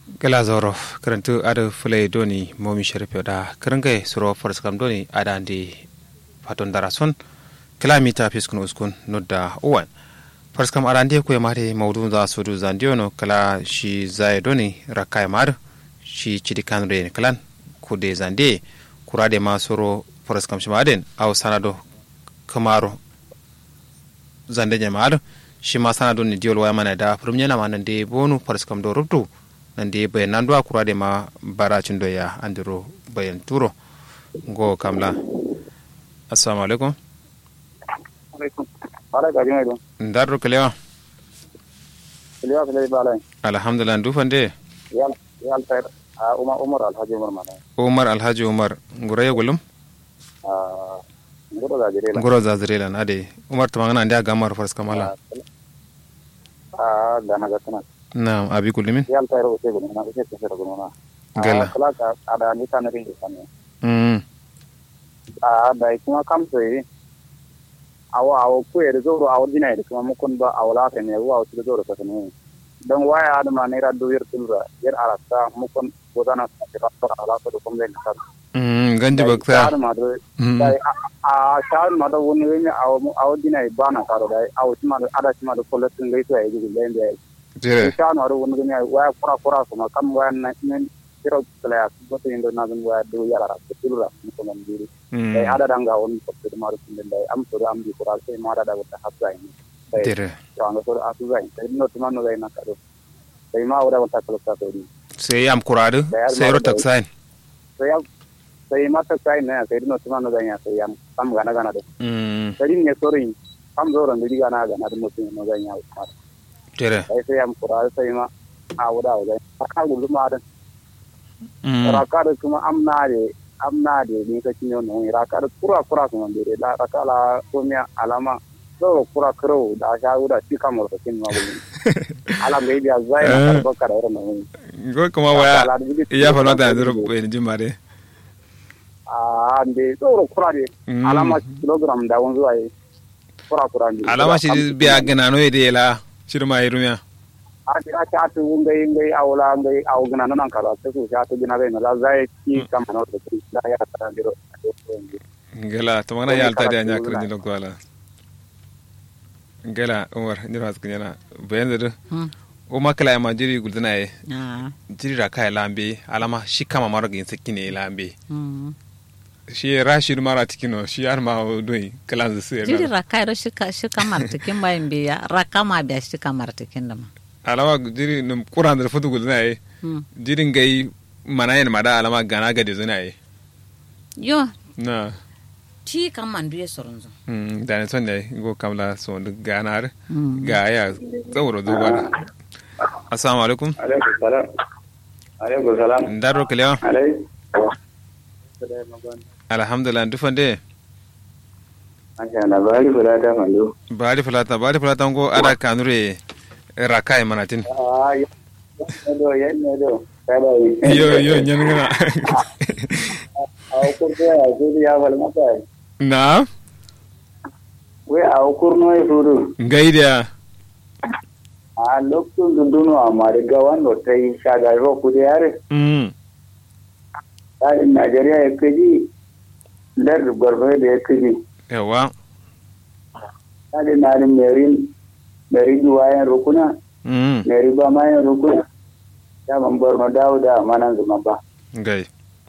gala zoro karantu ada fulai doni momi sharif da karangai suro faras kam doni ada andi faton darason kilomita fiskun uskun nudda uwan faras kam ada andi ko mare maudu za su du zandiono kala shi zai doni rakai mar shi chidi kan re kalan kude zande kurade ma suro faras kam shi maden aw sanado kamaro zande nyamar shi ma sanado ni diol waya mana da premier na manan de bonu faras kam do rubtu nande bayan nan duwa kurade ma baracin doya andiro bayan turo go kamla assalamu alaikum ndarro kalewa kalewa kalewa balai alhamdulillah dufande yal yal tayar a umar umar alhaji umar mana umar alhaji umar nguraye gulum a ngoro da jirela ngoro za zirela ade umar tamangana ndia gamar fars kamala a gana gatana na abi gulumin yal tayar o te guluna o te te guluna Gala. kala ka ada ni kan ri kan mm a da kuma kam sai awa awa ku er zoro awa dina er kuma mukun ba awla ta ne wa su zoro ta ne dan waya adama ne ra do yer tulra yer arasta mukun bodana ta ta ala ko ko men ka mm ganji bakta ma do mm dai a shawar ma da wani wani a wadina ba na karo dai a wuce ma da ada shi ma da kullatin gai to ya yi da yanda ya jere yi shawar ma da wani wani waya kura kura kuma kan waya na nan kira kala ya su bata yin da na zan waya do yara ta tilra mu kuma biri dai mm ada danga wani kwafi da maru kun dai am to am bi kura sai ma da da wata hafza yi dai jere to an ga so a su zai sai no tuma no zai na karo sai ma wada wata kala ta to ni sai am kuradu sai ro taksain sai ya sai ma ta sai ne sai no tuma no zai ya sai am kam gana gana da mm garin ne sorin kam zo ran diga na ga na mutum no zan ya ma jere sai sai am kura sai ma a wuda wuda ka gudu ma da mm raka da kuma amna de amna de ni ka kinyo no raka da kura kura kuma de la raka la komia alama zo kura kro da sha wuda shi kamar da kin ma gudu ala mai biya zai na ka da ran no go kuma waya ya fa nota andiro bayan jimare a ande zo kura de Mm. alama kilogram da wanzu ai kura kura ne alama shi biya gana no ide la shirma irunya ati ati ati ngai ngai awla ngai aw gana nan kala ta ku ta gina bai na la zai ki kam na da ki da ya ta diro ngela to magana yalta da nya kare ni lokto ala ngela umar ni ras kunyana bayan da o makala ma jiri guldana e Ah, jiri ra kai lambe alama shi kama maro gin sakine lambe mm. shi rashid mara tikino shi ar ma doi kalan zu sai jiri raka ro shika shika martikin bayan biya raka ma biya shika martikin da ma alama jiri num quran da futu guldana e Mm. jiri ngai manayen mada alama gana ga de zuna e yo na ti kan man duye soron zo mm da ne sonne go kamla so ganar Mm. ga ya tsawro zuwa assalamu alaikum alaikum salam alaikum salam ndaro kelewa alaikum alhamdulillah dufande Aka na bari kula ta mando. bari fulata bari fulata ngo ada kanure rakai manatin Ah, ya do ya ne do. Kada yi. yo yo nyangana A ko ko ya ko ya wal mata. na We a ko no e furu. ngaidia A lokto dunduno amare gawan no tai shaga ro ku de yare. mm Ta in Najeriya ya kaji. Lar gwarbe da ya kaji. yawa Ta da na rin merin meri duwayen rukuna. mm Meri ba mayan rukuna. Ya man bar no dawo da manan zuma ba. ngai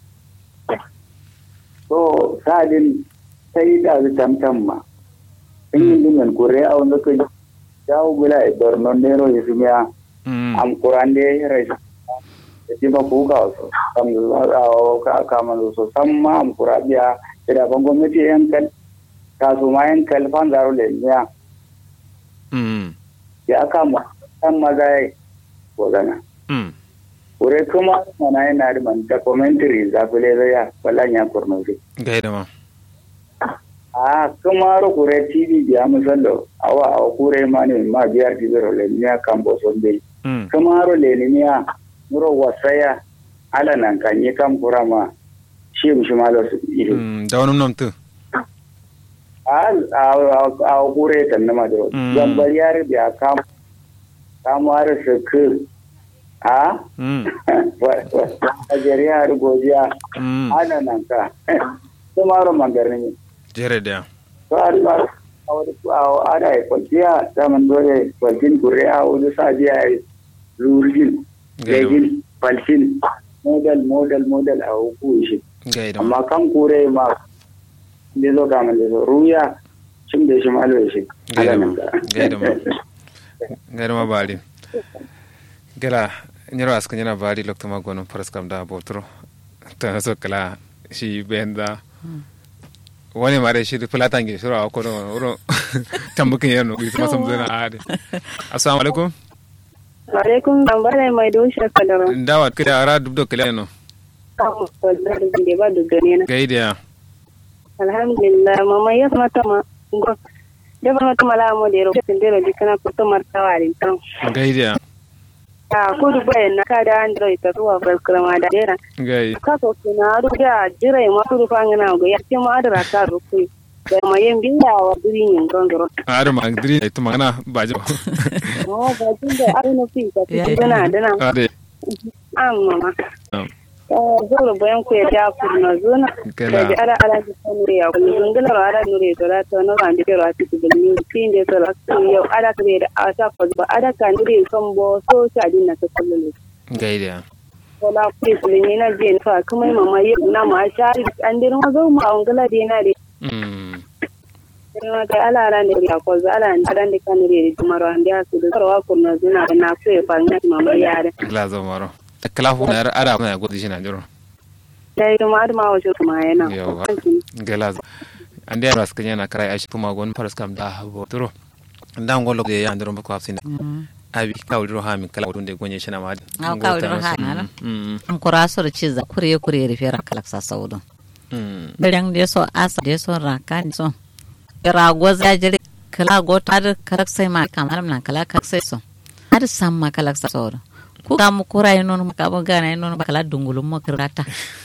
so sadin sai da su tamtam ma in yi liman kure a wanda ka jawo gula a borno nero ya fi miya mm am kuran da ya rai da ji ba kuka wasu kam da kama da so san ma am kura biya da ban gwamnati yan kal kasu ma yan kal fan zaro le miya mm ya kama san maza ya wazana mm kure kuma mana yana da man documentary zafile zai ya ballan ya kurnofi gaida ma a kamaro kure tv biya musallo awa awa kure mani ma biyar tibiro le miya kambo sonde mm kamaro le ni miya muro wasaya ala nan kanye kam kurama shi mu shi malo su iri mm da wani namtu a a kure tan na madro Mm. gambar yar biya kam kamar su ku a mm Najeriya har gojiya mm ana nan ka tumaro mangarni jere da to ari ba awadi ku awo ada e kwajiya zaman dole kwajin kure a wani sajiya e lurgin Gaido. gagin falsin model model model a hukun shi gaida amma kan kure ma da zo ga da zo ruya cin da shi malo shi Gaida ala ma, nan ka gaida ma. gaida ma bari gela nyiro aska nyina bari lokto ma gono paras kam da botro ta so kala shi benda wani mare shi fulatan ge shiro ko no ro tambukin yano bi kuma sam zana ade assalamu alaikum alaikum tambaya mai dushe kadara ndawa kida ara dubdo kala no kamu da da ba da gane na gaida alhamdulillah mama ya mata ma ngo da ba mata mala mo de ro tin de ro dikana ko to marta wari tan gaida a ko du bayan na ka da android ta tuwa fal krama da dera gai ka so kina ru da jira ma tu fa ngana go ya ce ma da ka ru ku da ma yin biya wa duri nin gongoro ara ma diri to magana bajo mo ba tin da ai no fi ta Ya, ya. dana dana ade amma Am. zoro bayan ku ya da kurna zona Kela. da ala ala ji sanu ya kullu zungala ro ala nure to la to no ran de ro ati de ni tin de to la yo ala kre da ata ko ba ala ka nure kan bo so ta din na to kullu gaida wala ku su ni na je fa kuma mama yi na ma shari an de ma zo ma ongala de na de mm ma da ala ala ne ya ko za ala an dan de kan nure de maro an da su da ro wa kurna zuna da na ku ya fa na mama ya da gla zo maro kala fu na ara na godi shi na jiro dai ma da ma wa shi kuma yana Yawa. gela ande ara skanya na krai aishi kuma gon paras kam da botro ndan golo de ya ndiro ko afsina abi kawdiro ha min kala wonde gonye shina ma Aw, kawdiro ha na. mm am kura so da ciza kure kure ri fera kala sa saudo mm bereng de so asa de so raka ni so ra goza jere kala go tar karak sai ma kamar nan kala kak sai so har samma kala sa saudo ku ka mu kura yi nono ka bo gana yi nono ba kala dungulum mo kirata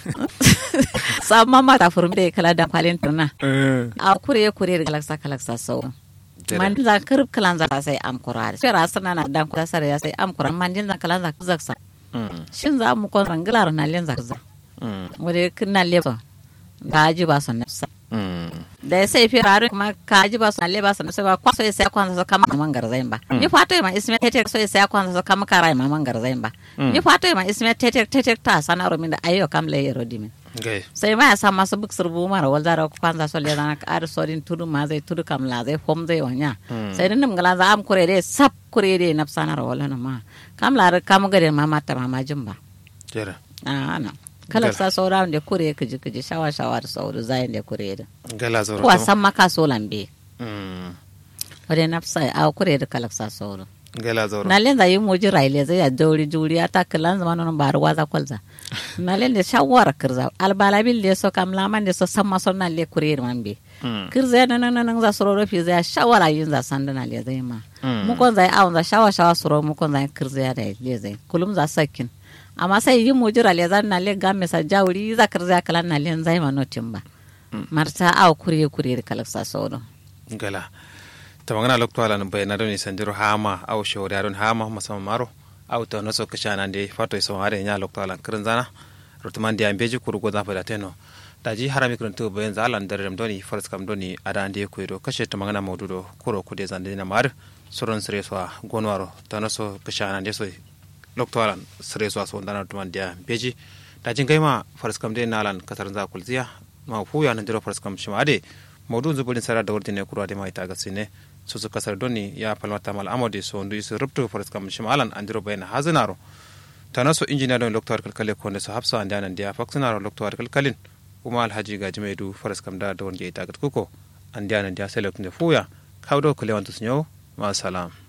samma ma ta furum de kala da kwalin tuna eh a kure kure ri kala sa kala sa saudo Tere. man za kirb kalan za sai am kurare sai rasa na na dan kula sare ya sai am kuran man din za kalan za zaksa mm shin za mu kon rangilar na len zakza mm wuri kinna leba ga ji ba son nafsa mm da ya sai firarin kuma ka ji ba son leba son nafsa ba kwaso ya sai kwanza sa kama man garzain ba ni fato ma isme tete so ya sai kwanza sa kama karai ma man garzain ba ni fato ma isme tete tete ta sanaro min da ayo kam le yero dimin gai sai ma ya sa masu buk surbu mara wal zara ku kwanza so le zana ka ar sodin tudu ma zai tudu kam la zai fom zai wanya sai din ngala za am kure de sap kure de nafsa na wala na ma kam la kam gade ma mata ma majin ba jera a na kala sa saura da kure kiji kiji shawa shawa da sauru zayin da kure da gala zo kuwa san maka so lambe mm wadda nafsa a kure da kala sa sauru gala zo na len da yi moji raile zai ya dauri juri ya ta kalan zama non ba ruwa za kwalza na len da shawara kirza albala bil da so kam laman da so san maso na le kure man be mm kirza na nan nan za soro rofi zai shawara yin za san na le zai ma Mm. mu kon zai awon za shawa shawa soro mu kon zai kirza ya da le zai kulum za sakin amma sai yi moji raile zan na le ga me sa jawri za kirza kalan na len zai ma notin ba marta aw kure kure kala sa soro gala ta magana lokto ala no bayna don sanjiro hama aw shawri don hama masama maro aw to no so kashana de fato so hare nya lokto ala kirin zana rutuman dia beji kuru go zafa da teno daji harami kirin to bayan zalan dare dam doni faras kam doni ada ande ko do kashe ta magana maududo kuro ku de zande na mar soron sere so gonwaro to no so kashana de so lokto ala sere so so dana rutuman dia beji dajin gaima faras kam de nalan kasar za kulziya ma fu ya nan jiro faras kam shima ade maudu zubulin sara da wurdine kuro ade mai taga sine so su kasar doni ya palmata mal amode so ndu isu rubtu faras kam shima alan andiro bayna hazinaro tana so injiniya don lokto kalkale ko ne so hafsa ande anan dia faksinaro lokto kalkalin kuma alhaji gaji mai du faras kam da da wonde tagat kuko ande anan dia selek ne fuya kawdo kule wantu snyo ma salam